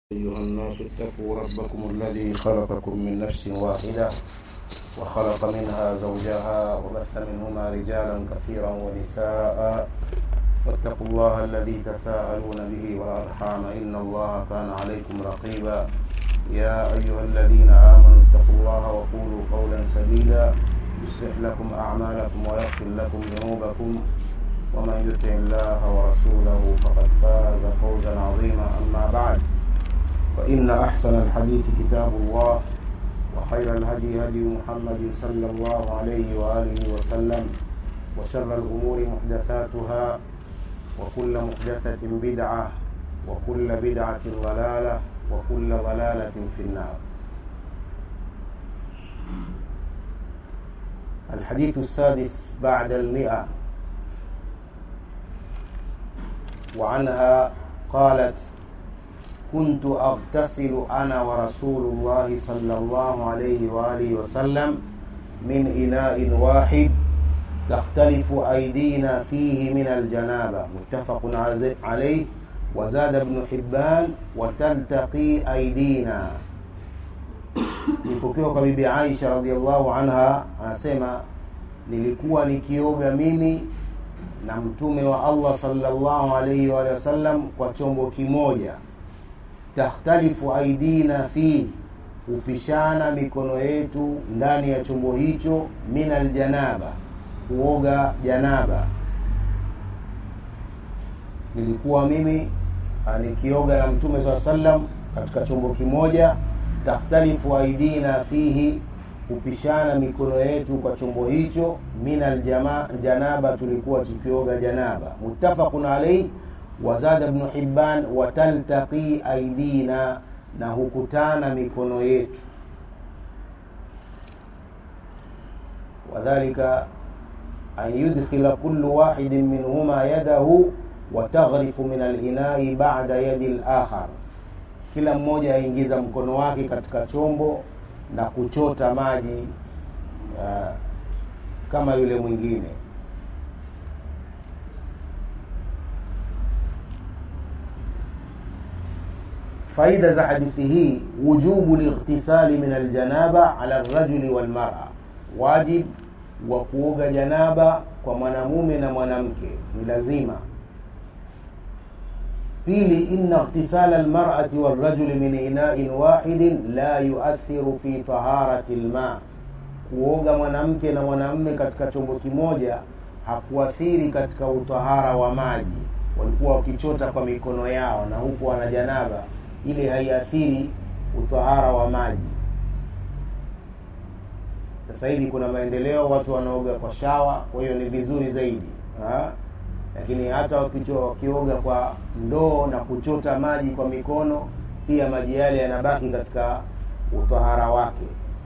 أيها الناس اتقوا ربكم الذي خلقكم من نفس واحدة وخلق منها زوجها وبث منهما رجالا كثيرا ونساء واتقوا الله الذي تساءلون به والأرحام إن الله كان عليكم رقيبا يا أيها الذين آمنوا اتقوا الله وقولوا قولا سديدا يصلح لكم أعمالكم ويغفر لكم ذنوبكم ومن يطع الله ورسوله فقد فاز فوزا عظيما أما بعد فإن أحسن الحديث كتاب الله وخير الهدي هدي محمد صلى الله عليه وآله وسلم وشر الأمور محدثاتها وكل محدثة بدعة وكل بدعة ضلالة وكل ضلالة في النار الحديث السادس بعد المئة وعنها قالت كنت أغتسل أنا ورسول الله صلى الله عليه وآله وسلم من إناء واحد تختلف أيدينا فيه من الجنابة متفق عليه وزاد ابن حبان وتلتقي أيدينا nipokewa kwa bibi Aisha radhiallahu anha anasema nilikuwa nikioga mimi na mtume wa Allah sallallahu alaihi wa sallam kwa chombo kimoja takhtalifu aidina fi hupishana mikono yetu ndani ya chombo hicho min aljanaba kuoga janaba nilikuwa mimi nikioga na mtume saa sallam katika chombo kimoja takhtalifu aidina fihi hupishana mikono yetu kwa chombo hicho min aljanaba tulikuwa tukioga janaba muttafaqun alaihi wazada ibn hibban wataltaqi aidina na hukutana mikono yetu wadhalika an yudkhila kullu wahidin minhuma yadahu wataghrifu min alinai bada yadi lakhar kila mmoja aingiza mkono wake katika chombo na kuchota maji uh, kama yule mwingine faida za hadithi hii wujubu lightisali min aljanaba ala rajuli walmara wajib wa kuoga janaba kwa mwanamume na mwanamke ni lazima pili inna ightisala almar'ati walrajuli min ina'in wahidin la yuathiru fi taharati lma kuoga mwanamke na mwanamume katika chombo kimoja hakuathiri katika utahara wa maji walikuwa wakichota kwa mikono yao na huku wana janaba ile haiathiri utahara wa maji sasa hivi kuna maendeleo watu wanaoga kwa shawa kwa hiyo ni vizuri zaidi ha? lakini hata wakioga kwa ndoo na kuchota maji kwa mikono pia maji yale yanabaki katika utahara wake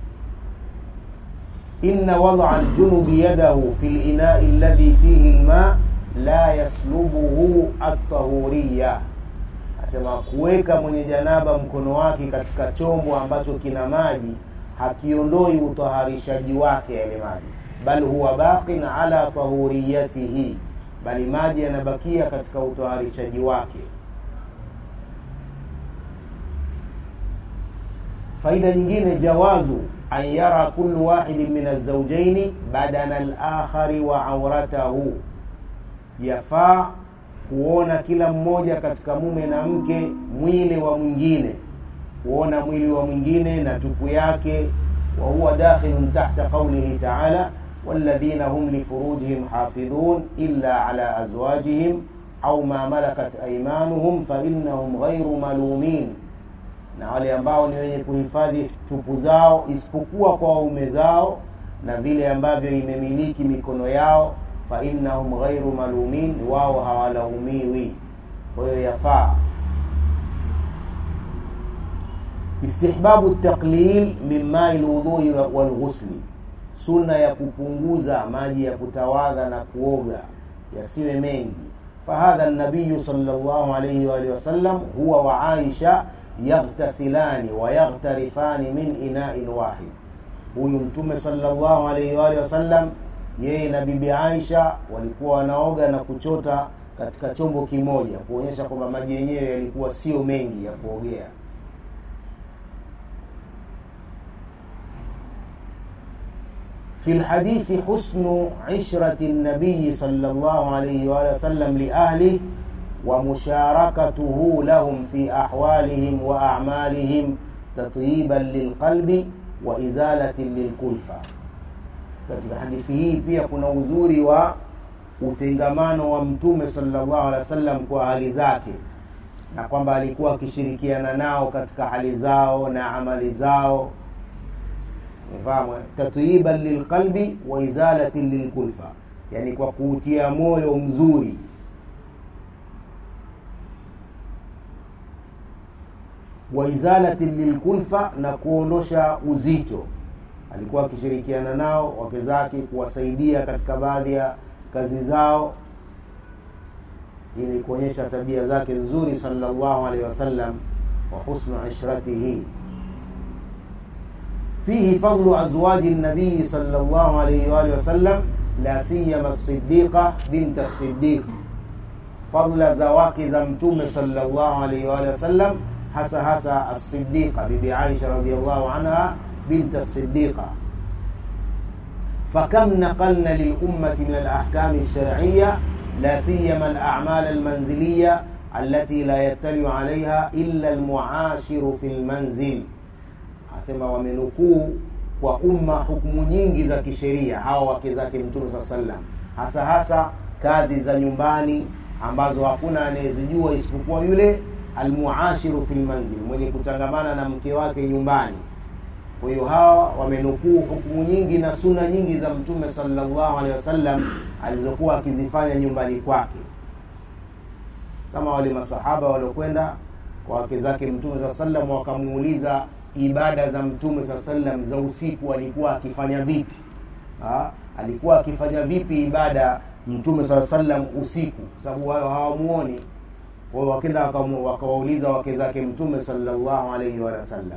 inna wadaa ljunubi yadahu fi linai alladhi fihi lma la yaslubuhu atahuriya asema kuweka mwenye janaba mkono wake katika chombo ambacho kina maji hakiondoi utaharishaji wake yale maji bal huwa baqin ala tahuriyatihi bali maji yanabakia katika utaharishaji wake faida nyingine jawazu an yara kullu wahidin min alzaujaini badana alakhari wa auratahu yafaa kuona kila mmoja katika mume na mke mwili wa mwingine kuona mwili wa mwingine na tupu yake wa huwa dakhilun tahta qaulihi taala والذين هم لفروجهم حافظون إلا على أزواجهم أو ما ملكت أيمانهم فإنهم غير ملومين na wale ambao ni wenye kuhifadhi tupu zao isipokuwa kwa waume zao na vile ambavyo imemiliki mikono yao fa innahum ghairu malumin wao hawalaumiwi kwa hiyo yafaa istihbabu taqlil min mai lwudhui walghusli sunna ya kupunguza maji ya kutawadha na kuoga yasiwe mengi fahadha nabiyu salllah alaihi waalihi wasallam huwa wa aisha yaghtasilani wa yaghtarifani min inain wahid huyu mtume salllah alaihi waalihi wasallam yeye na bibi aisha walikuwa wanaoga na kuchota katika chombo kimoja kuonyesha kwamba maji yenyewe yalikuwa sio mengi ya kuogea في الحديث حسن عشرة النبي صلى الله عليه وآله وسلم لأهله ومشاركته لهم في أحوالهم وأعمالهم تطيبا للقلب وإزالة للكلفة katika hadithi hii pia kuna uzuri wa utengamano wa mtume sallallahu alaihi wasallam kwa hali zake na kwamba alikuwa akishirikiana nao katika hali zao na amali zao fahamu tatyiban lilqalbi wa izalatin lilkulfa yani kwa kuutia moyo mzuri wa izalatin lilkulfa na kuondosha uzito alikuwa akishirikiana nao wake zake kuwasaidia katika baadhi ya kazi zao ili kuonyesha tabia zake nzuri sallallahu alaihi wasallam wa husnu ishratihi فيه فضل أزواج النبي صلى الله عليه وآله وسلم لا سيما الصديقة بنت الصديق فضل زواج زمتم صلى الله عليه وآله وسلم hasa hasa الصديقة bibi Aisha radhiallahu anha بنت الصديقة فكم نقلنا للأمة من الأحكام الشرعية لا سيما الأعمال المنزلية التي لا يطلع عليها إلا المعاشر في المنزل asema wamenukuu kwa umma hukumu nyingi za kisheria hawa wake zake mtume saa sallam hasa hasa kazi za nyumbani ambazo hakuna anayezijua isipokuwa yule almuashiru fi lmanzil mwenye kutangamana na mke wake nyumbani kwa hiyo hawa wamenukuu hukumu nyingi na suna nyingi za mtume salllahu alehi wasallam alizokuwa akizifanya nyumbani kwake kama wale masahaba waliokwenda kwa wake zake mtume saa sallam wakamuuliza ibada za mtume saa sallam za usiku alikuwa akifanya vipi ha? alikuwa akifanya vipi ibada mtume saa sallam usiku sababu wao hawamuoni kwao wakenda wakawauliza wake zake mtume salllahu alaihi wasallam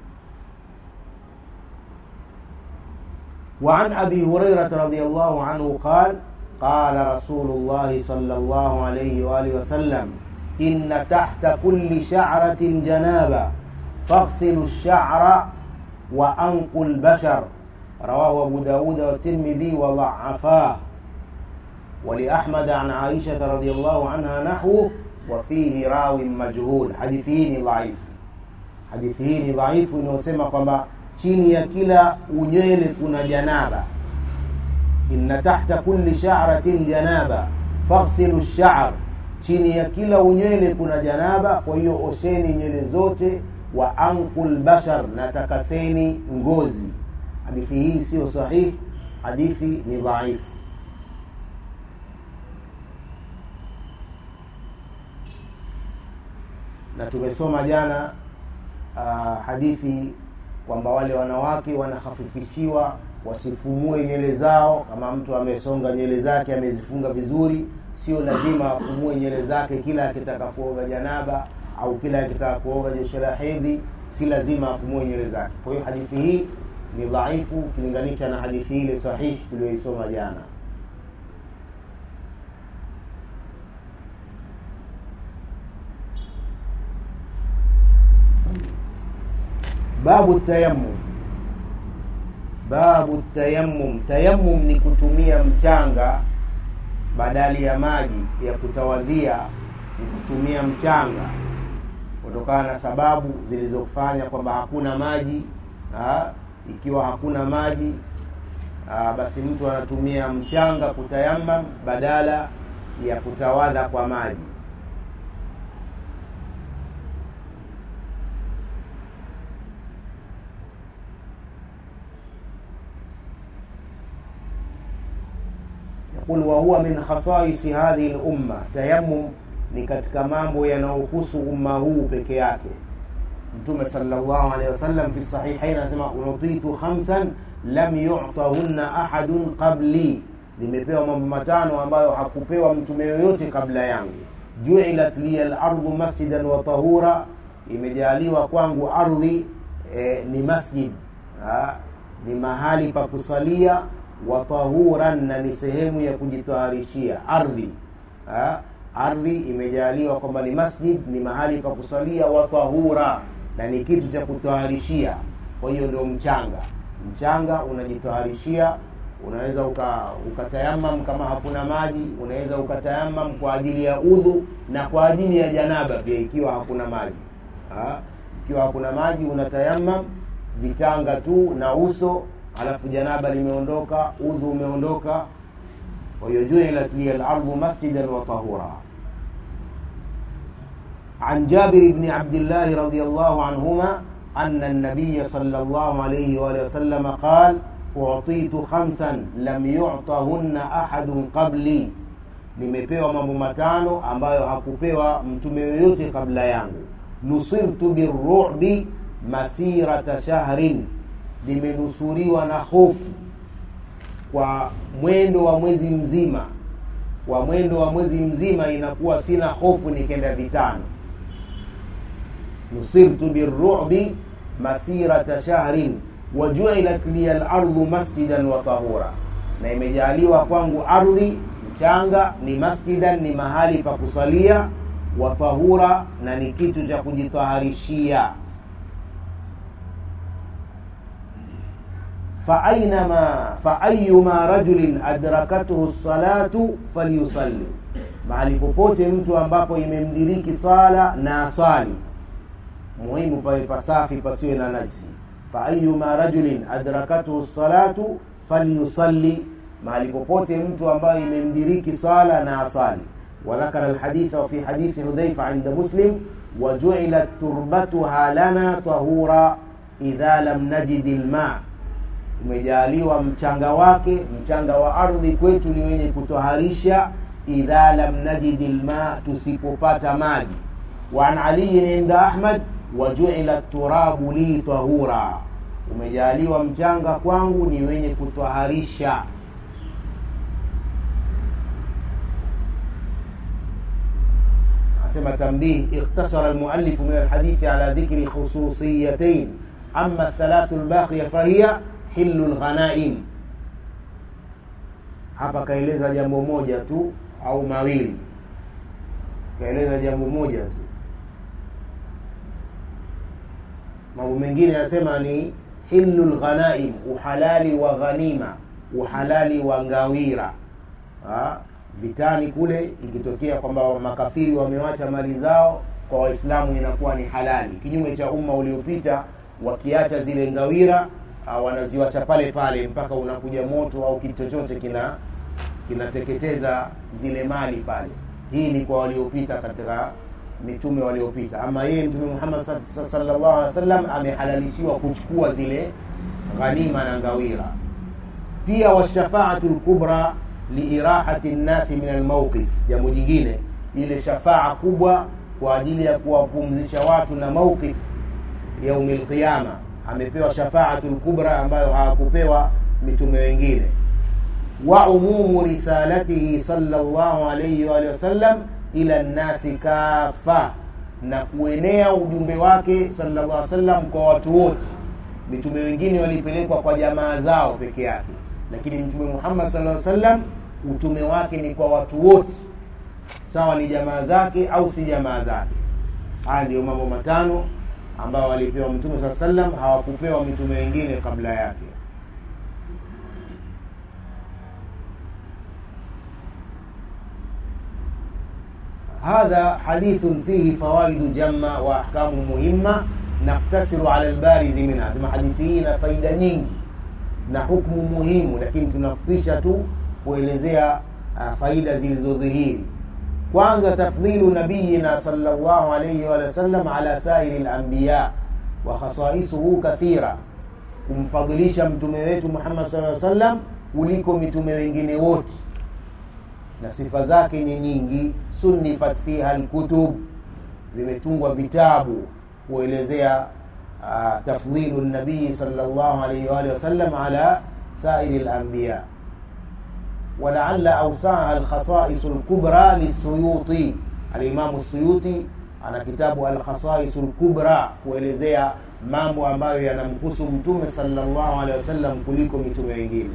وعن أبي هريرة رضي الله عنه قال قال رسول الله صلى الله عليه وآله وسلم إن تحت كل شعرة جنابة فاغسلوا الشعر وأنقوا البشر رواه أبو داود والترمذي وضعفاه ولأحمد عن عائشة رضي الله عنها نحوه وفيه راو مجهول حديثين ضعيف حديثين ضعيف inayosema kwamba chini ya kila unywele kuna janaba inna tahta kulli sha'ratin janaba faghsilu ash-sha'r chini ya kila unywele kuna janaba kwa hiyo osheni nywele zote wa ankul bashar na takaseni ngozi hadithi hii sio sahihi hadithi ni dhaifu na tumesoma jana uh, hadithi kwamba wale wanawake wanahafifishiwa wasifumue nywele zao kama mtu amesonga nywele zake amezifunga vizuri sio lazima afumue nywele zake kila akitaka kuoga janaba au kila akitaka kuoga josho la hedhi si lazima afumue nywele zake kwa hiyo hadithi hii ni dhaifu ukilinganisha na hadithi ile sahihi tuliyoisoma jana babu tayammum babu tayammum tayammum ni kutumia mchanga badali ya maji ya kutawadhia ni kutumia mchanga kutokana na sababu zilizofanya kwamba hakuna maji ha? ikiwa hakuna maji ha, basi mtu anatumia mchanga kutayamam badala ya kutawadha kwa maji يقول وهو من خصائص هذه الأمة تيمم ni katika mambo yanayohusu umma huu peke yake mtume salllahu alehi wasallam fi sahihain anasema utitu khamsan lam yutahunna ahadun qabli limepewa mambo matano ambayo hakupewa mtume yoyote kabla yangu juilat liya lardu masjidan wa tahura imejaliwa kwangu ardhi e, ni masjid ha, ni mahali pa kusalia wa tahuran na ni sehemu ya kujitaharishia ardhi ha, ardhi imejaliwa kwamba ni masjid ni mahali pa kusalia wa tahura na ni kitu cha kutaharishia kwa hiyo ndio mchanga mchanga unajitaharishia unaweza uka, ukatayamam kama hakuna maji unaweza ukatayamam kwa ajili ya udhu na kwa ajili ya janaba pia ikiwa hakuna maji ha? ikiwa hakuna maji unatayamam vitanga tu na uso alafu janaba limeondoka udhu umeondoka kwa hiyo juilat liya lardhu masjidan wa tahura عن جابر بن عبد الله رضي الله عنهما أن النبي صلى الله عليه وآله وسلم قال أعطيت خمسا لم يعطهن أحد قبلي nimepewa mambo matano ambayo hakupewa mtume yoyote kabla yangu nusirtu birubi masirata shahrin nimenusuriwa na hofu kwa mwendo wa mwezi mzima kwa mwendo wa mwezi mzima inakuwa sina hofu nikenda vitano nusirtu birubi masirata shahrin wajuilat liya lardu masjidan wa tahura na imejaliwa kwangu ardhi mchanga ni masjidan ni mahali pa kusalia wa tahura na ni kitu cha kujitaharishia فأينما فأيما رجل أدركته الصلاة فليصلي mahali popote mtu ambapo imemdiriki sala na asali muhimu pawe pasafi pasiwe na najsi faayuma rajulin adrakathu salatu falyusalli mahali popote mtu ambayo imemdiriki sala na asali وذكر الحديث وفي حديث حذيفة عند مسلم وجعلت تربتها لنا طهورا إذا لم نجد الماء umejaliwa mchanga wake mchanga wa ardhi kwetu ni wenye kutoharisha idha lam najidi lma tusipopata maji waan aliyin inda ahmad wajuila turabu li tahura umejaliwa mchanga kwangu ni wenye kutoharisha asema tambih iktasara almuallifu min alhadithi ala dhikri khususiyatain ama althalathu lbaqiya fahiya hilu lghanaim hapa kaeleza jambo moja tu au mawili kaeleza jambo moja tu mambo mengine yanasema ni hilu lghanaim uhalali wa ghanima uhalali wa ngawira ha? vitani kule ikitokea kwamba makafiri wamewacha mali zao kwa waislamu inakuwa ni halali kinyume cha umma uliopita wakiacha zile ngawira uh, wanaziwacha pale pale mpaka unakuja moto au kitu chochote kina kinateketeza zile mali pale hii ni kwa waliopita katika mitume waliopita ama yeye mtume muhammad sallallahu alaihi wasallam amehalalishiwa kuchukua zile ghanima na ngawira pia washafaatu lkubra liirahati nnasi min almauqif jambo jingine ile shafaa kubwa kwa ajili ya kuwapumzisha watu na mauqif yaumi lqiyama amepewa shafaatu lkubra ambayo hawakupewa mitume wengine wa umumu risalatihi salllahu alaihi waalihi wasallam ila nnasi kafa na kuenea ujumbe wake sallallahu alaihi wasallam kwa watu wote mitume wengine walipelekwa kwa jamaa zao peke yake lakini mtume muhammad sallallahu alaihi wasallam utume wake ni kwa watu wote sawa ni jamaa zake au si jamaa zake haya ndiyo mambo matano ambayo walipewa mtume saa sallam hawakupewa mitume wengine kabla yake هذا حديث فيه فوائد جمة وأحكام مهمة نقتصر على البارز منها سما حديثين فايدة nyingi na hukmu muhimu lakini tunafupisha tu kuelezea uh, faida zilizodhihiri kwanza tafdhilu nabiyina salllahu alaihi wa sallam ala sairi lambiya wa khasaisuhu kathira kumfadhilisha mtume wetu muhammad saa sallam kuliko mitume wengine wote na sifa zake ni nyingi sunnifat fiha lkutub vimetungwa vitabu kuelezea uh, tafdhilu nabii salllah alaihi waalihi wasallam ala sairi lambiya ولعل أوسعها الخصائص الكبرى للسيوطي الإمام السيوطي ana kitabu alkhasais lkubra kuelezea mambo ambayo yanamhusu mtume salllah alehi wasallam kuliko mitume wengine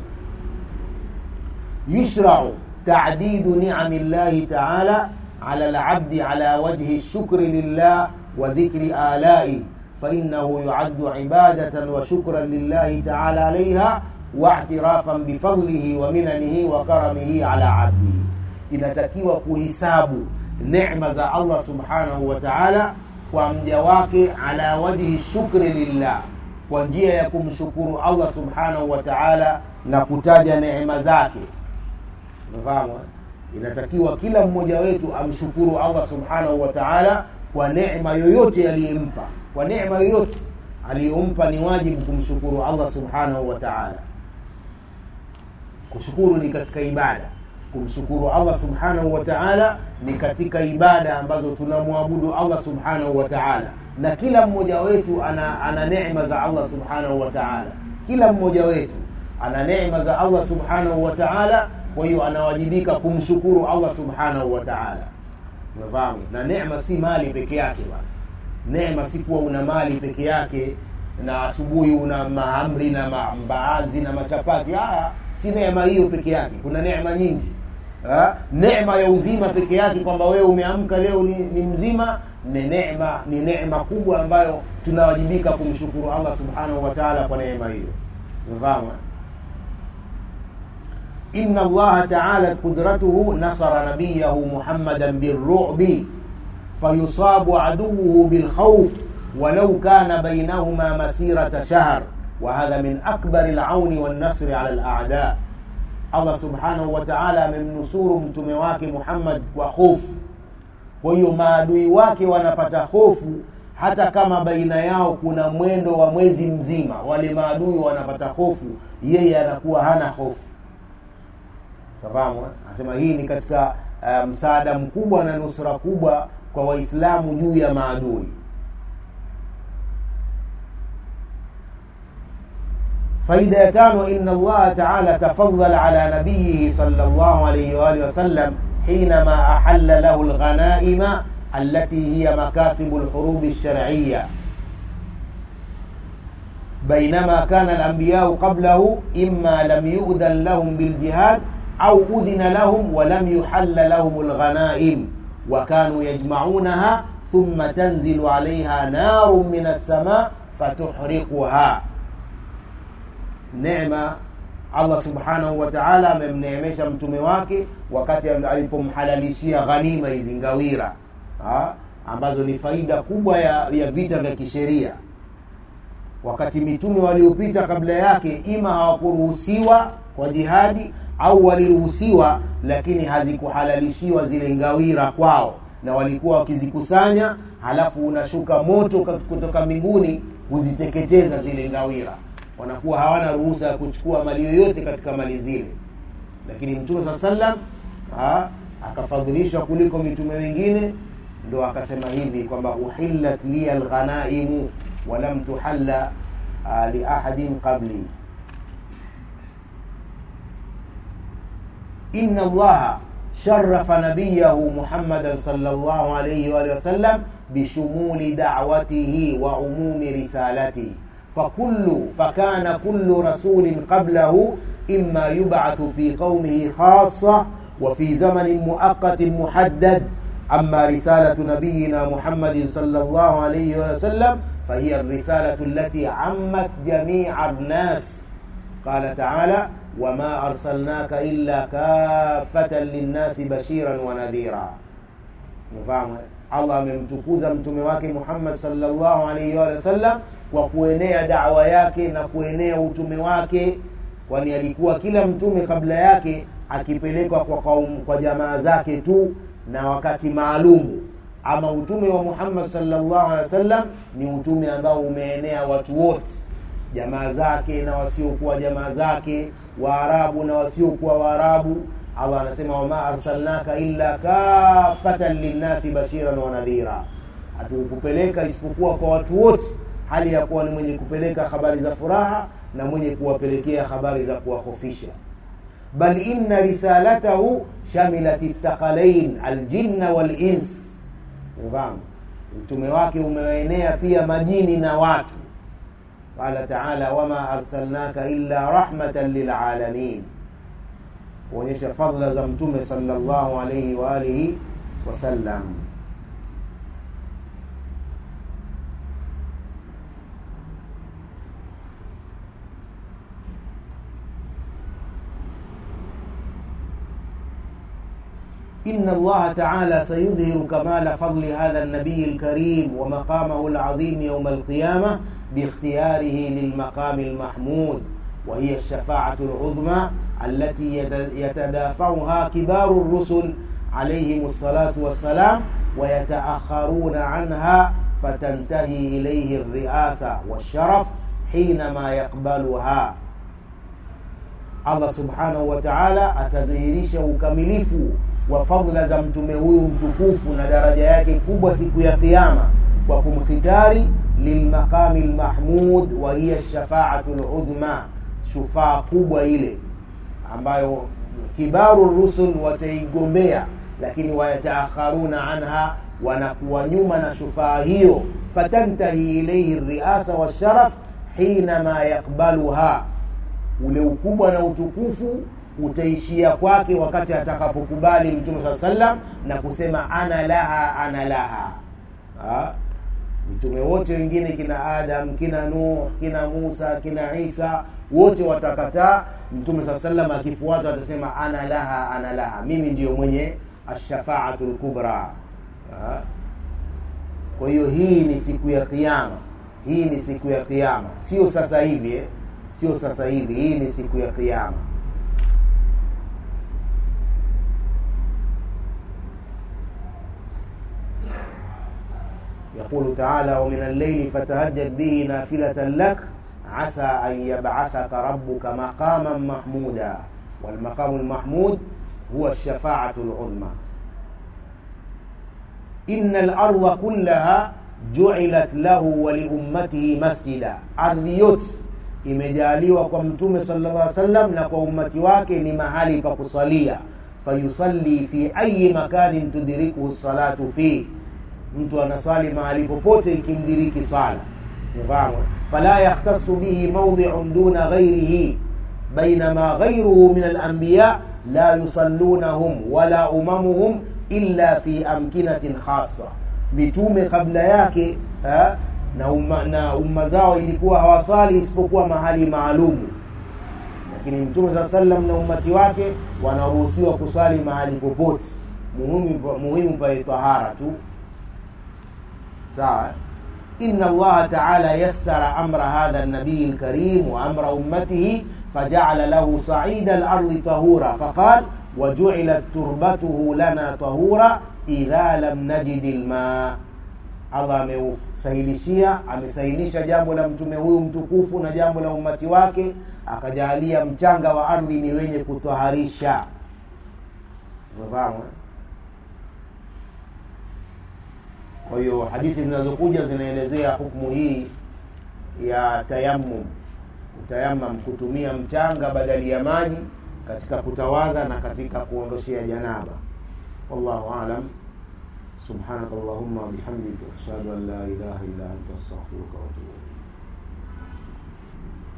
yushrau tadidu niami llahi taala ala labdi ala wajhi lshukri lillah wa dhikri alai fainahu yuaddu ibadatan wa shukran lillahi taala alaiha واعترافا بفضله ومننه وكرمه على عبده inatakiwa kuhisabu neema za allah subhanahu wa taala kwa mja wake ala wajhi shukri lillah kwa njia ya kumshukuru allah subhanahu wa taala na kutaja neema zake umefahamu inatakiwa kila mmoja wetu amshukuru allah subhanahu wa taala kwa neema yoyote aliyempa kwa neema yoyote aliyompa ni wajibu kumshukuru allah subhanahu wa taala kushukuru ni katika ibada kumshukuru allah subhanahu wa taala ni katika ibada ambazo tunamwabudu allah subhanahu wa taala na kila mmoja wetu ana, ana neema za allah subhanahu wa taala kila mmoja wetu ana neema za allah subhanahu wa taala kwa hiyo anawajibika kumshukuru allah subhanahu wa taala unafahamu na neema si mali peke yake bana neema si kuwa una mali peke yake na asubuhi una mahamri na mbaazi na machapati haya si neema hiyo peke yake kuna neema nyingi ha? neema ya uzima peke yake kwamba wewe umeamka leo ni, ni mzima ni neema ni neema kubwa ambayo tunawajibika kumshukuru allah subhanahu wa taala kwa neema hiyo umefahamu إن الله تعالى قدرته نصر نبيه محمدا بالرعب فيصاب عدوه بالخوف ولو كان بينهما مسيرة شهر وهذا من أكبر العون والنصر على الأعداء الله سبحانه وتعالى amemnusuru mtume wake Muhammad kwa hofu. Kwa hiyo maadui wake wanapata hofu hata kama baina yao kuna mwendo wa mwezi mzima, wale maadui wanapata hofu, yeye anakuwa hana hofu. Tafahamu? Anasema hii ni katika uh, msaada mkubwa na nusra kubwa kwa Waislamu juu ya maadui. faida ya tano inna allaha taala tafadhala ala nabiyihi sallallahu alayhi wa alihi wasallam حينما أحل له الغنائم التي هي مكاسب الحروب الشرعية بينما كان الأنبياء قبله إما لم يؤذن لهم بالجهاد أو أذن لهم ولم يحل لهم الغنائم وكانوا يجمعونها ثم تنزل عليها نار من السماء فتحرقها neema allah subhanahu wa taala amemneemesha mtume wake wakati alipomhalalishia ghanima hizi ngawira ha? ambazo ni faida kubwa ya, ya vita vya kisheria wakati mitume waliopita kabla yake ima hawakuruhusiwa kwa jihadi au waliruhusiwa lakini hazikuhalalishiwa zile ngawira kwao na walikuwa wakizikusanya halafu unashuka moto kutoka mbinguni kuziteketeza zile ngawira wanakuwa hawana ruhusa ya kuchukua mali yoyote katika mali zile lakini mtume saa salam akafadhilishwa kuliko mitume wengine ndo akasema hivi kwamba uhillat liya lghanaimu walam tuhalla liahadin qabli ina allaha شرف نبيه محمدا صلى الله عليه وآله وسلم بشمول دعوته وعموم رسالته فكل فكان كل رسول قبله إما يبعث في قومه خاصة وفي زمن مؤقت محدد أما رسالة نبينا محمد صلى الله عليه وسلم فهي الرسالة التي عمت جميع الناس قال تعالى وما أرسلناك إلا كافة للناس بشيرا ونذيرا مفهوم الله amemtukuza mtume wake Muhammad sallallahu alaihi wa sallam kwa kuenea dawa yake na kuenea utume wake kwani alikuwa kila mtume kabla yake akipelekwa kwa kaum, kwa jamaa zake tu na wakati maalumu ama utume wa Muhammad sallallahu alaihi wasallam ni utume ambao umeenea watu wote jamaa zake na wasiokuwa jamaa zake waarabu na wasiokuwa waarabu allah anasema wama arsalnaka illa kafatan linnasi bashiran wa nadhira hatukupeleka isipokuwa kwa watu wote hali ya kuwa ni mwenye kupeleka habari za furaha na mwenye kuwapelekea habari za kuwahofisha bal inna risalatahu shamilat thaqalain aljinna walins fahamu mtume wake umeenea pia majini na watu qala taala wama arsalnaka illa rahmatan lilalamin kuonyesha fadla za mtume sallallahu alaihi wa alihi wasallam إن الله تعالى سيظهر كمال فضل هذا النبي الكريم ومقامه العظيم يوم القيامة باختياره للمقام المحمود وهي الشفاعة العظمى التي يتدافعها كبار الرسل عليهم الصلاة والسلام ويتأخرون عنها فتنتهي إليه الرئاسة والشرف حينما يقبلها Allah subhanahu wa ta'ala atadhihirisha ukamilifu wa fadhila za mtume huyu mtukufu na daraja yake kubwa siku ya kiyama kwa kumkhitari lilmaqami lmahmud wa hiya shafaatu ludhma shufaa kubwa ile ambayo kibaru rusul wataigombea lakini wayataakharuna anha wanakuwa nyuma na shufaa hiyo fatantahi ilaihi riasa washaraf hinama yakbaluha ule ukubwa na utukufu utaishia kwake wakati atakapokubali mtume saa sallam na kusema ana laha ana laha ha? mitume wote wengine kina adam kina nuh kina musa kina isa wote watakataa mtume saa sallam akifuata atasema ana laha ana laha mimi ndiyo mwenye ashafaatu lkubra ha? kwa hiyo hii ni siku ya kiama hii ni siku ya kiama sio sasa hivi eh? sio sasa hivi hii ni siku ya kiama يقول تعالى ومن الليل فتهجد به نافلة لك عسى أن يبعثك ربك مقاما محمودا والمقام المحمود هو الشفاعة العظمى إن الأرض كلها جعلت له ولأمته مسجدا أرض yote imejaliwa kwa mtume sallallahu alaihi wasallam na kwa ummati wake ni mahali pa kusalia fayusalli fi ayi makanin tudrikuhu salatu fi mtu anaswali mahali popote ikimdiriki sala umefahamu fala yahtasu bihi mawdi'un duna ghairihi bainama ghairuhu min alanbiya la yusallunahum wala umamuhum illa fi amkinatin khassa mitume kabla yake ha? na umma, na umma zao ilikuwa hawasali isipokuwa mahali maalumu lakini mtume saa sallam na ummati wake wanaruhusiwa kusali mahali popote muhimu muhimu pale tahara tu sawa إن الله تعالى يسر أمر هذا النبي الكريم وأمر أمته فجعل له صعيد الأرض طهورا فقال وجعلت تربته لنا طهورا إذا لم نجد الماء allah ameusahilishia amesahilisha jambo la mtume huyu mtukufu na jambo la umati wake akajaalia mchanga wa ardhi ni wenye kutwaharisha umefahamu kwa hiyo hadithi zinazokuja zinaelezea hukmu hii ya tayammum utayamam kutumia mchanga badali ya maji katika kutawadha na katika kuondoshea janaba wallahu alam سبحانك اللهم وبحمدك أشهد أن لا إله إلا أنت أستغفرك وأتوب إليك